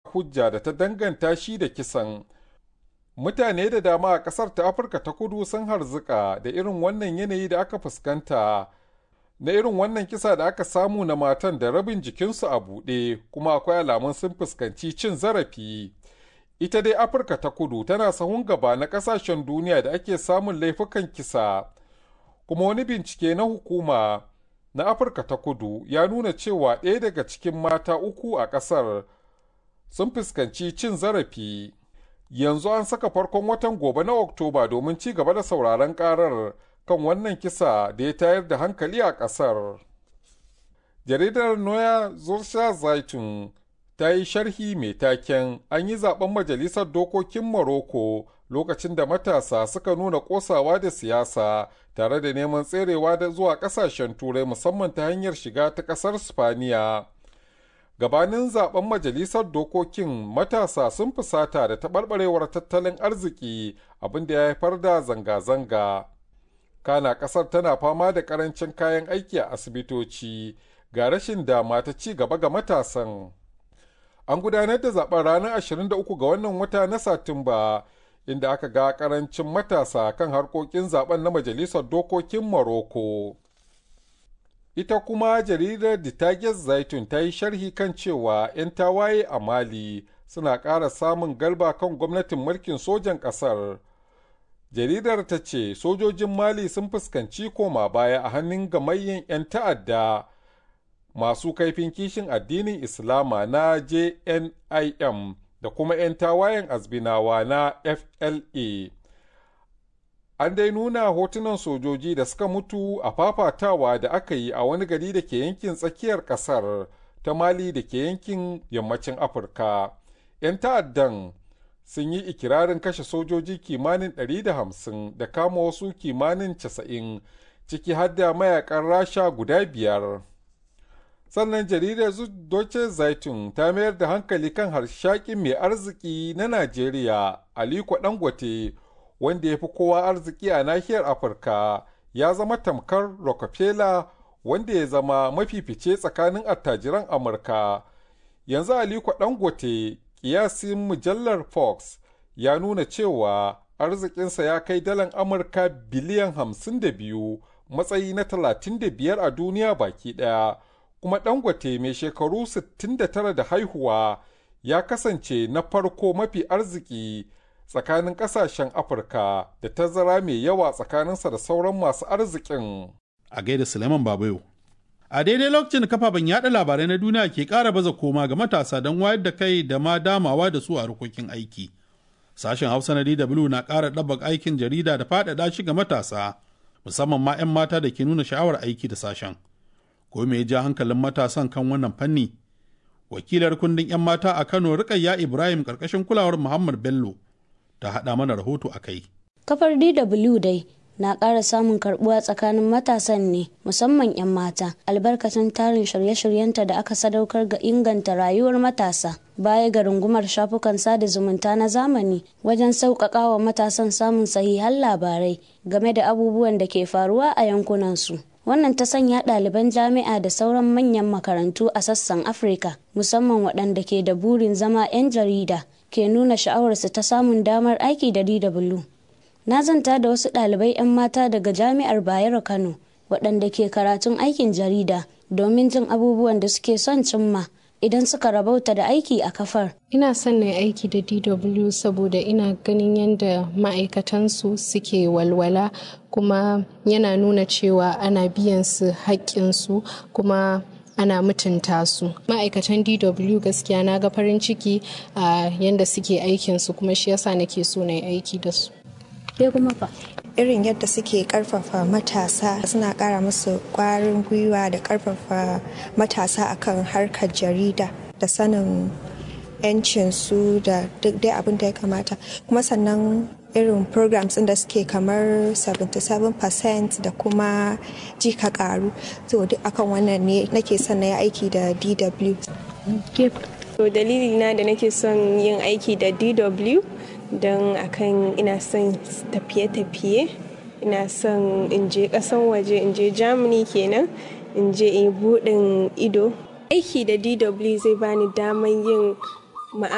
hujja da ta danganta shi da kisan. Mutane da dama a ƙasar ta Afirka ta kudu sun harzuka da irin wannan yanayi da aka fuskanta. Na irin wannan kisa da aka samu na matan da rabin jikinsu a buɗe kuma akwai alamun sun fuskanci cin zarafi. Ita dai Afirka ta kudu tana sahun gaba na ƙasashen duniya da ake samun laifukan kisa. Kuma wani bincike na hukuma na Afirka ta kudu ya nuna cewa ɗaya daga cikin mata uku a ƙasar sun fuskanci cin zarafi. Yanzu an saka farkon watan gobe na Oktoba domin ci gaba da sauraron ƙarar kan wannan kisa da ya tayar da hankali a ƙasar. Jaridar Noya Zursha Zaitun ta yi sharhi mai taken an yi zaben majalisar dokokin Morocco lokacin da matasa suka nuna kosawa da siyasa tare da neman tserewa da zuwa kasashen turai musamman ta hanyar shiga ta kasar spaniya gabanin zaben majalisar dokokin matasa sun fusata da taɓarɓarewar tattalin arziki abinda ya haifar da zanga-zanga kana ƙasar tana fama da ƙarancin kayan aiki a asibitoci ga rashin dama ta ci gaba ga matasan an gudanar da zaben ranar 23 ga wannan wata na satumba inda aka ga karancin matasa kan harkokin zaben na majalisar dokokin Morocco. Ita kuma jaridar Ditages Zaitun ta yi sharhi kan cewa 'yan tawaye a Mali suna ƙara samun galba kan gwamnatin mulkin sojan ƙasar. Jaridar ta ce sojojin Mali sun fuskanci koma baya a hannun gamayyen 'yan ta'adda masu kaifin kishin addinin Islama na JNIM da kuma 'yan tawayen azbinawa na FLA. An dai nuna hotunan sojoji da suka mutu a fafatawa da aka yi a wani gari da ke yankin tsakiyar ƙasar ta Mali da ke yankin yammacin Afirka. 'Yan ta'addan sun yi ikirarin kashe sojoji kimanin 150 da kama wasu kimanin 90 ciki har da mayakan rasha guda biyar. sannan jaridar Deutsche Zeitung ta mayar da hankali kan harshakin mai arziki na Najeriya Aliko Dangote wanda ya fi kowa arziki a nahiyar Afirka ya zama tamkar Rockefeller wanda ya zama mafifice tsakanin attajiran Amurka. Yanzu Aliko Dangote kiyasin mujallar Fox ya nuna cewa arzikinsa ya kai dalan Amurka biliyan 52 matsayi na 35 a duniya baki ɗaya. kuma dangote mai shekaru 69 da haihuwa ya kasance na farko mafi arziki tsakanin kasashen afirka da tazara mai yawa tsakaninsa da sauran masu arzikin a gaida suleiman babayo a daidai lokacin da kafafen yada labarai na duniya ke kara baza koma ga matasa don wayar da kai da ma damawa da su a harkokin aiki sashen hausa na dw na kara ɗabbaka aikin jarida da faɗaɗa shi ga matasa musamman ma 'yan mata da ke nuna sha'awar aiki da sashen ko me ya ja hankalin matasan kan wannan fanni wakilar kundin 'yan mata a kano rikayya ibrahim karkashin kulawar muhammad bello ta haɗa mana rahoto a kai kafar dw dai na ƙara samun karbuwa tsakanin matasan ne musamman 'yan mata albarkacin tarin shirye-shiryenta da aka sadaukar ga inganta rayuwar matasa baya ga rungumar shafukan sada zumunta na zamani wajen sauƙaƙa wa matasan samun sahihan labarai game da abubuwan da ke faruwa a yankunansu. wannan ta sanya ɗaliban jami'a da sauran manyan makarantu a sassan afirka musamman waɗanda ke da burin zama 'yan jarida ke nuna sha'awarsu ta samun damar aiki da dw na zanta da wasu ɗalibai 'yan mata daga jami'ar bayero kano waɗanda ke karatun aikin jarida domin jin abubuwan da suke son cimma idan suka rabauta da aiki a kafar. Ina son na aiki da DW saboda ina ganin yadda ma'aikatansu suke walwala kuma yana nuna cewa ana biyan su haƙƙinsu kuma ana mutunta su ma'aikatan dw gaskiya na ga farin ciki a yadda suke aikinsu kuma shi yasa nake so na yi aiki da su irin yadda suke karfafa matasa suna kara musu kwarin gwiwa da karfafa matasa akan harkar jarida da sanin yancinsu da duk dai abin da ya kamata kuma sannan irin programs da suke kamar 77% da kuma jika karu to duk akan wannan ne nake son na yi aiki da dw to dalili na da nake son yin aiki da dw don akan ina son tafiye-tafiye ina son in je kasan waje in je germany kenan in je in buɗin ido aiki da dw zai bani daman yin